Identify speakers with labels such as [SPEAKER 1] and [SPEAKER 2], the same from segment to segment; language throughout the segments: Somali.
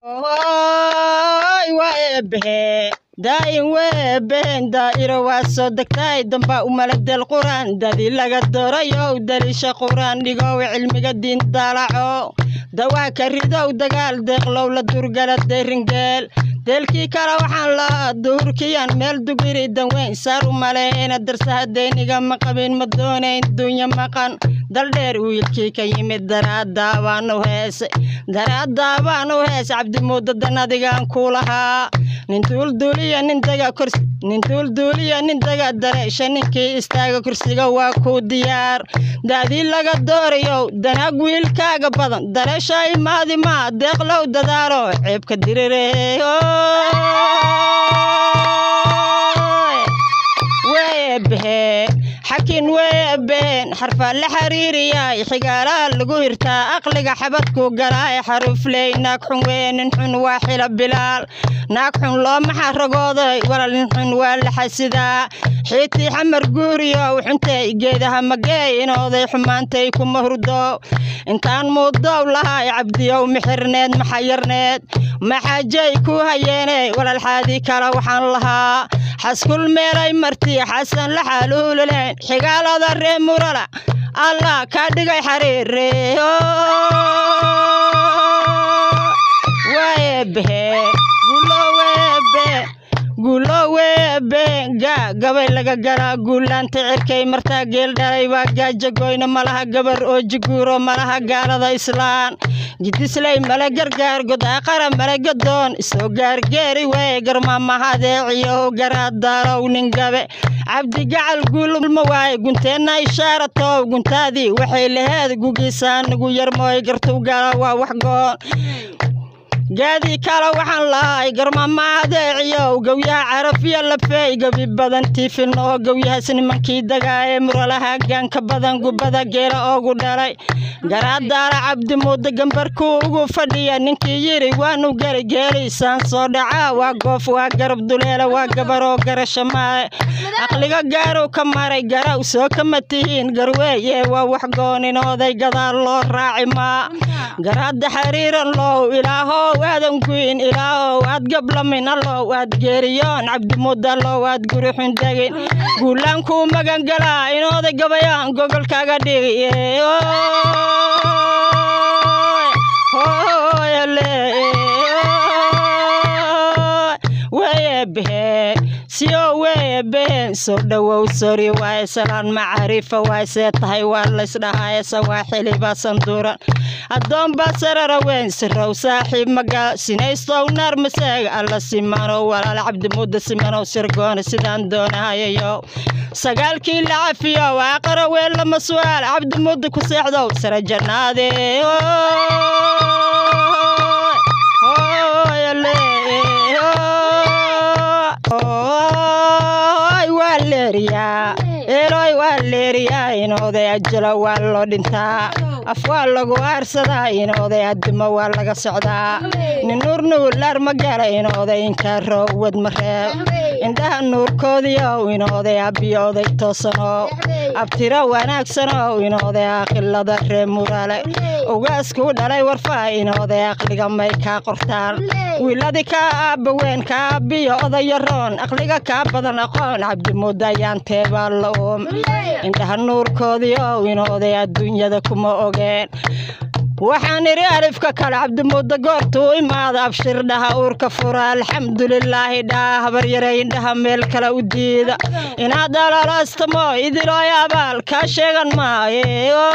[SPEAKER 1] daayin weebeen daa'iro waa soo degtaay damba umaladel quraan dadi laga doorayow daliisha quraan dhigow cilmiga diin daalaco dawaa ka ridow dagaal deeqlow la durgala deyringeel deelkii kale waxaan lahaa duhurkiyaan meel dugiri danweyn saar u maleena darsaha deyniga ma qabin ma doonayn dunya maqan daldheer wiilkii ka yimid daraadaabaanu heese daraadaabaanu heese cabdimuudda danadigaan ku lahaa nin duulduuliya nin daga kursi nin duulduuliya nin daga dareesha ninkii istaaga kursiga waa kuu diyaar da'dii laga doorayow danaag wiilkaaga badan dareesha imaadi maa deeqlow dadaalo ceebka dirireeyo weebhe xakin weebeen xarfaa la xiriiriyay xigaalaha lagu hirtaa aqliga xabadku galaaye xarufley naag xun weye nin xun waa xila bilaal naag xun looma xaragooday walal nin xun waa la xasidaa xiitii xamar guuriyow xuntay geedaha mageey inooday xumaantay kuma hurdo intaan muudow lahay cabdiyow mixirneed maxayarneed maxaajay ku hayeeney walal xaadii kale waxaan lahaa xaskul meelay marti xasan la xaaluulaleen xigaalada ree murala allah kaa dhigay xariire weebe guloweebe guloweebe gaa gabay laga galaa guulaanta cirkay martaa geel dhalay waa gaaja goyna malaha gabar oo jiguuro malaha gaalada islaan gidisley male gargaar godaaqara male gadoon isoo gaargeeri wey garmaamahadeeciyo garaadaalow nin gabe cabdi gacal guulma waaye gunteenna ishaaratow guntaadii waxay laheed gugiisaanigu yarmooy gartuu gala waa wax goon gaadii kale waxaan lahay garmamaadeeciyow gowyaha carafiya lafeey gebi badan tiifilnoo gowyahaas nimankii dagaaye muralaha gaanka badan gubada geela oogu dhalay garaadaala cabdimuudda gambarkuu ugu fadhiya ninkii yidhi waanu geli geeliisaan soo dhacaa waa goof waa garab duleela waa gabaroo garasha maaye aqliga gaaruu ka maray garaw soo kama tihiin garweeye waa wax gooninooday gadaal loo raaci maa garaadda xariiran low ilaahow aadan guyin ilaahow aad gablamin allow aad geeriyoon cabdimuudda allow aad guri xundegin guulaankuu magangalaa inooday gabayaan gogolkaaga dhigi weyebehe siyo weeyebehen soo dhowow sori waaye salaan macaarifa waay see tahay waa laysdhahaaye sawaaxiliba sanduuran addoonba sarara weyn sirow saaxiib maga sinaystow naar maseega alla simanow walaal cabdimuudda simanow sirgoone sidaan doonahayayow sagaalkii la cafiyow aqara ween lama su'aal cabdimuudda ku seexdow sare jannaade waa leeriyaa eelooy waa leeriyaa inooday ajalo waa loo dhintaa af waa lagu aarsadaa inooday addimo waa laga socdaa nin nuur nuulaar ma gala inooday inkaaroo wad ma reeb indhaha nuurkoodiiow inooday abbiyooday toosanow abtiro wanaagsanow inooday aqilada ree murale ugaaskuu dhalay warfaa inooday aqliga may kaa qortaan wiiladii kaa aabba weyn kaa abbiyo odayaroon aqliga kaa badan aqoon cabdimuudda ayaan teebaa la uum indhaha nuurkoodii ow inooday adduunyada kuma ogeen waxaan idhi alifka kale cabdimuudda goortuu imaada abshir dhaha uurka fura alxamdulilaahi dhaha habaryare indhaha meel kale u diida inaad alalaastamo idilooy abaal kaa sheegan maaye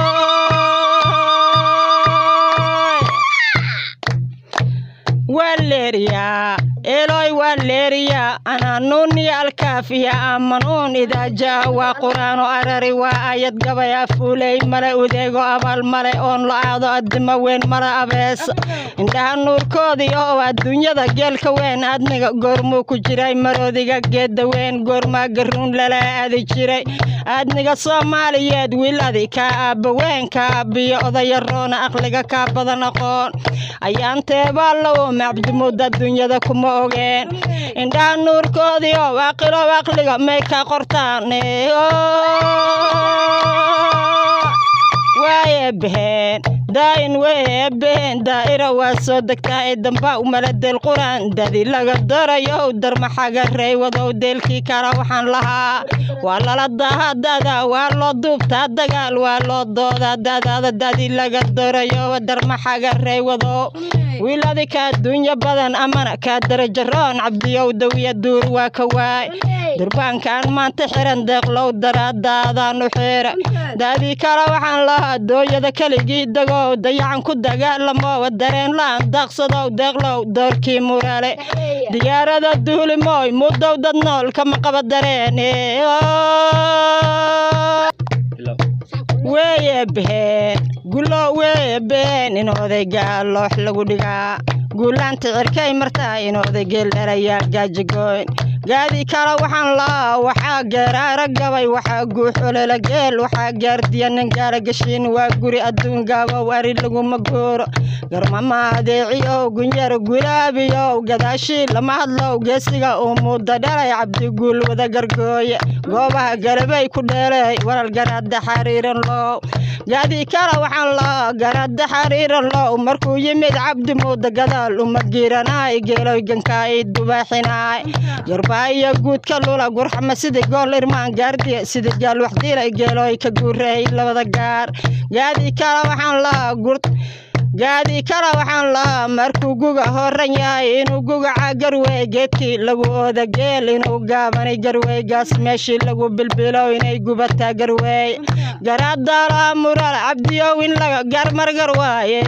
[SPEAKER 1] waa leeriyaa eelooy waa leeriyaa anaanuuniyo alkaafiya aamanuun idaa jaa waa qur-aano arari waa aayad gabay afuuley male udeego abaal male oon la aado addimo weyn male abees indhaha nuurkoodii oo adduunyada geelka weyn adniga goormuu ku jiray maroodiga geedda weyn goormaa garuun lala aadi jiray aadniga soomaaliyeed wiiladi kaa aabba weyn kaa aabbiyo odayaroona aqliga kaa badan aqoon ayaan teebaa la uuma cabdimuudda adduunyada kuma ogeen indhaha nuurkoodii oo aqilow aqliga may ka qortaan waaye baheen daayin weebeen daa'ira waa soo degtaa ee damba umaladeel quraan dadi laga darayo darmaxaga reewadow deelkii kala waxaan lahaa waa lala daha dada waa loo duubtaa dagaal waa loo doodaa dadaada dadi laga darayo darmaxaga reewadow wiiladi kaa dunya badan amana kaa darajaroon cabdiyow dawiya duur waa ka waay durbaankaan maanta xiran deeqlow daraadaadaan u xira daadii kale waxaan lahaa dooyada keligii dagow dayacan ku dagaalamow dareen la-aan daaqsadow deeqlow doorkii murale diyaarada duulimooy mudow dad nool kama qaba dareen weeye been gulo weeye been in odaygaa loox lagu dhigaa guulaanta cirkay martaa in odaygeel dhalayaa gaajagoyn gaadii kale waxaan laa waxaa geeraara gabay waxaa guuxolela geel waxaa gaardiya nin gaala gashiin waa guri adduun gaabow ari laguma gooro garmama adeeciyow gunyaro gulaabiyow gadaashii lama hadlow geesiga uu muuda dhalay cabdiguul wada gargooye goobaha galabay ku dheelay walal garaadda xariiran low gaadii kale waxaan laa garaadda xariiran low markuu yimid cabdi muuda gadaal uma giiranaay geeloy gankaay dubaaxinaay iyo guudka lula gurxama sida gool irmaan gaardiya sida gaal waxdiilay geelooy ka guureey labada gaar gaadii kale waxaan lahaa gur gaadii kale waxaan lahaa markuu guga horan yahay inuu gugaca garwey geedkii lagu ooda geel inuu gaabanay garwey gaas meeshii lagu bilbilow inay gubataa garwey garaadaalaha mural cabdiyow in laga garmargar waaye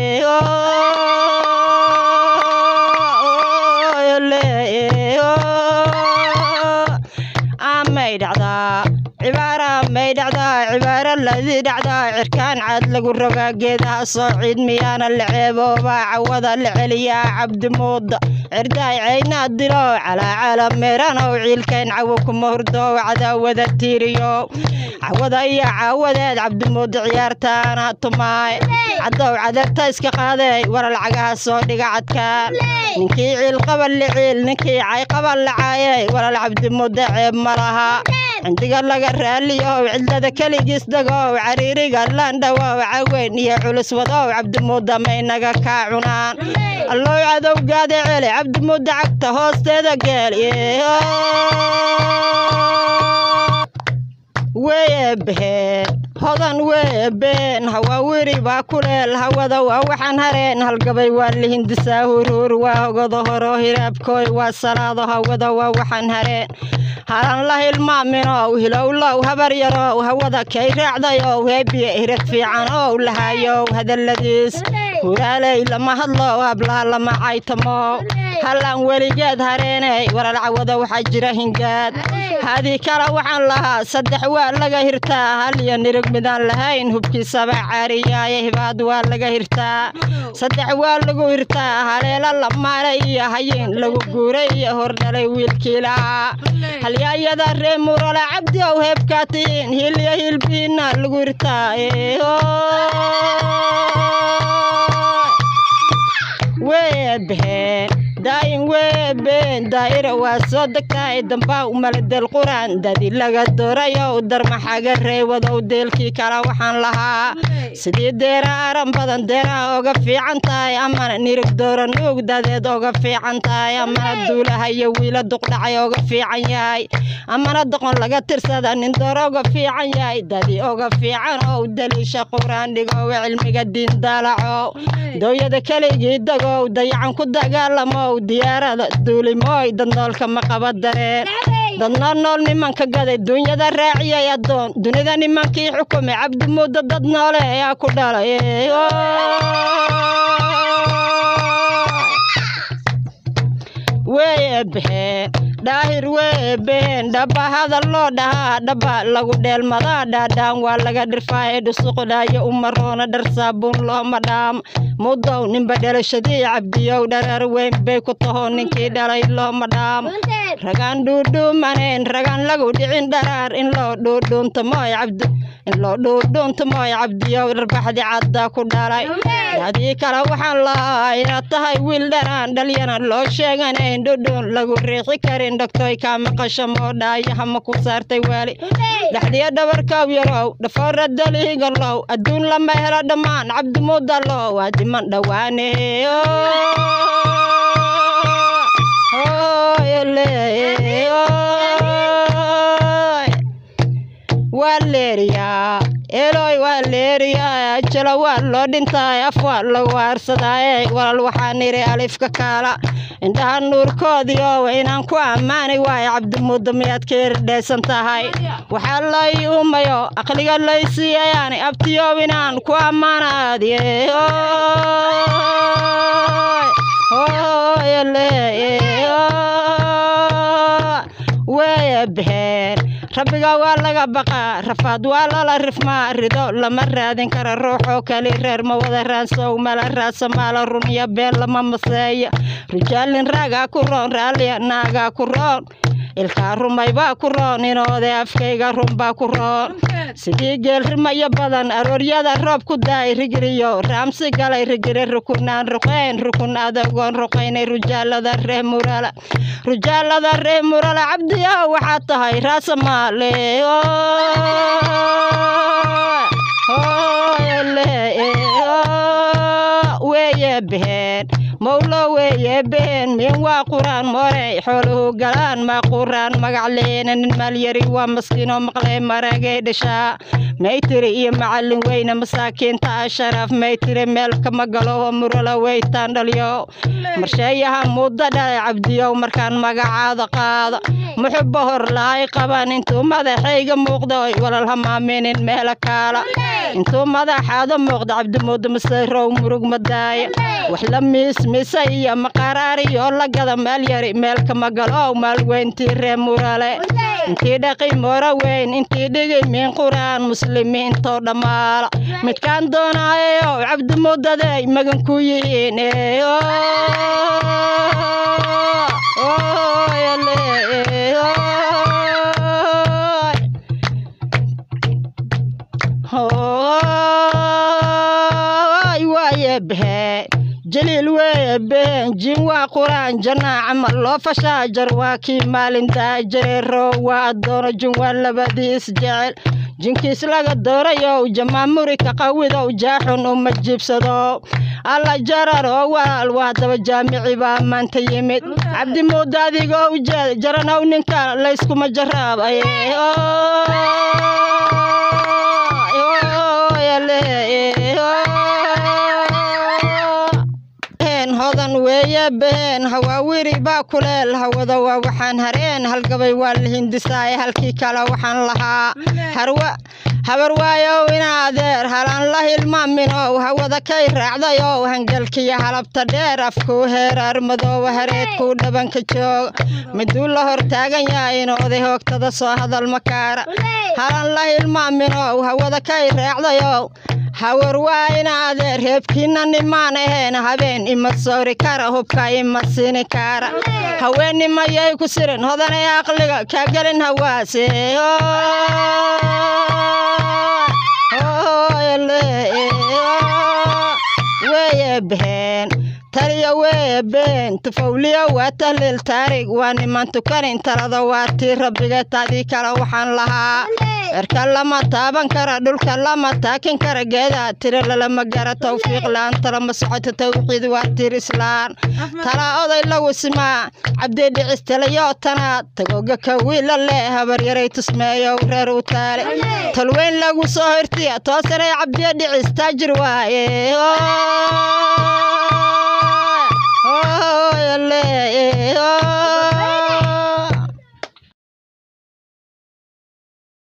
[SPEAKER 1] may dhacdaa cibaara may dhacdaa cibaaro ladii dhacdaa cirkaan caad lagu rogaa geedaha soo ciid miyaana la ceeboobaa cawada la celiyaa cabdimuuda cirdaay caynaa dilo calaacala meeranow ciilkayn cawo kuma hurdow cadaawada tiiriyow cawada iyo caawadeed cabdimuuda ciyaartaana tumaay cadow cadarta iska qaaday waral cagaha soo dhiga cadkaan ninkii ciil qaban la ciil ninkii cay qaban la caayay walal cabdimuuda ceeb ma laha cindiga laga raaliyow cidlada keligiis dagow cariiriga laandhawow caweyn iyo culus wadow cabdimuuda maynaga kaa cunaan allow cadowgaada celi cabdimuuda cagta hoosteeda geel weye been hodan weye been hawaa weri baa kuleel hawada waa waxaan hareen halgabay waa lihindisaa huruur waa hogodo horo hiraabkooy waa salaado hawada waa waxaan hareen halan la hilmaaminow hilowlow habar yarow hawada kay raacdayow heebiye hirad fiican ow lahayow hadalladiis huraaley lama hadlow hablaha lama caytamow hallaan weligeed hareeney waral cawada waxaa jira hingaad hadii kale waxaan lahaa saddex waa laga hirtaa hal iyo nirig midaan lahayn hubkiisaba caariyaaye hibaad waa laga hirtaa saddex waa lagu hirtaa haleelo lamaale iyo hayin lagu guuray iyo hordhalay wiilkiilaa halyaayada ree murala cabdi ow heebkaatiin hiilyo hiilbiina lagu hirtaa weebeen daayin weebeen daa'ira waa soo degtaay dambaa umaladeel quraan dadi laga doorayow darmaxaga reewadow deelkii kale waxaan lahaa sidii deera aran badan deeraha oga fiican tahay amana nirig doora nuug dadeed oga fiican tahay amana duulaha iyo wiila duqdhacay oga fiican yahay amana doqon laga tirsada nin door oga fiican yahay dadi oga fiican ow daliisha quraan dhigow cilmiga diin daalacow dooyada keligii dagow dayacan ku dagaalamow diyaarada duulimooy dadnoolka ma qaba dareen dadnoo nool nimanka gaday dunyada raaciyay addoon dunida nimankii xukumay cabdimuuda dad noole ayaa ku dhalay weye been dhaahir weye been dhaba hadal loo dhahaa dhaba lagu dheelmadaa dhaadhaan waa laga dhirfaaye dhusuqdhaayo umaroona dhar saabuun looma dhaam mudow ninba dhalashadii cabdiyow dhareer weyn bay ku taho ninkii dhalay looma dhaam ragaan dhuudhuumaneen ragaan lagu dhicin dharaar in loo dhuudhuuntamoy cabdi in loo dhuudhuuntumoy cabdiyow dharbaxdi cadda ku dhalay adii kale waxaan lahaa inaad tahay wiil dhanaan dhalyana loo sheeganayn dhudhuun lagu riixi karin dhogtoy kaa maqasho moodhaayaha ma ku saartay waali dhexdiya dhabarkow yarow dhafoora daliigalow adduun lama helo dhammaan cabdimuudalow waa diman dhowaane waa leeriyaa eloy waa leeriyaa jalo waa loo dhintaay af waa lagu aarsadaaye walal waxaan idhi alifka kaala indhaha nuurkoodii oo inaan ku ammaani waayo cabdimuudda miyaad ka erdhaysan tahay waxaa lay uumayo aqliga lay siiyayaan abtiyow inaan ku ammaanaadiye weeye baxeen rabbiga waa laga baqaa rafaad waa lala rifmaa rido lama raadin kara ruuxoo kali reer ma wada raansow mala raadsa maala run iyo been lama maseeya rijaalin raagaa ku roon raalliya naagaa ku roon ilkaa rumay baa ku roon inoode afkayga run baa ku roon sidii geel rimayo badan arooryada roob ku daay rigiriyo raamsi galay rigiri rukunaan ruqayn rukun adogoon ruqaynay rujaalada ree murala rujaalada ree murala cabdiyo waxaad tahay raasamaale weeye beheen mowlo weeye beheen min waa quraan moorey xooluhu galaan maa quraan magac leena nin maalyari waa maskiinoo maqlee maragay dhashaa maytiri iyo macallin weyne masaakiinta ah sharaaf maytiri meel kama galo oo murala weytaan dhalyo marsheeyaha muddo dhalay cabdiyow markaan magacaada qaado muxubba hor lahay qaban intuu madaxayga muuqda oy walal hamaaminin meela kaala intuu madaxaada muuqda cabdimuudda masayrow murug madaaya wax la miismisa iyo maqaraariyoo la gada maalyari meel kama galo maalweyntii ree murale intii dhaqi moora weyn intii dhigi min quraan muslimiintoo dhammaala midkaan doonaayo cabdimuudaday magan ku yihiin waaye behee jaliil weeye been jin waa quraan jannaa camal loo fashaa jar waa kii maalintaa jareero waa addoono jin waa labadii isjecel jinkiis laga doorayow jamaamuri ka qawidow jaaxun uma jiibsado alla jararoo walaal waa daba jaamici baa maanta yimid cabdimuudda adigoo ujeed jaranow ninka layskuma jaraabay hodan weeye beheen hawaawiri baa kuleel hawada waa waxaan hareen halgabay waa la hindisaay halkii kale waxaan lahaa harwa habar waayow ina adeer halaan la hilmaaminow hawada kay raacdayow hangalkiyo halabta dheer afkuu heeraar madooba hareedkuu dhabanka joog miduu la hor taagan yahay inooday hoogtada soo hadal makaara halaan la hilmaaminow hawada kay raacdayow hawar waa ina adeer reebkiina nimaan ahayn habeen ima sawri kara hubka ima siini kara haweenimayay ku sirin hodanay aqliga kaa gelin hawaase weeye beheen taliya weeye been tufawliya waa tahliil taarig waa niman tukanin talada waa tii rabbiga taadii kale waxaan lahaa cirka lama taaban kara dhulka lama taakin kara geedaa tiri lalama gara tawfiiq la-aan talama socoto tawxiid waa tir islaan talaa oday lagu simaa cabdi dhicis talayo tanaad tagoga ka wiila leh habaryaray tusmeeyow reer u taale talweyn lagu soo hortiya toosanay cabdiya dhicis taajir waaye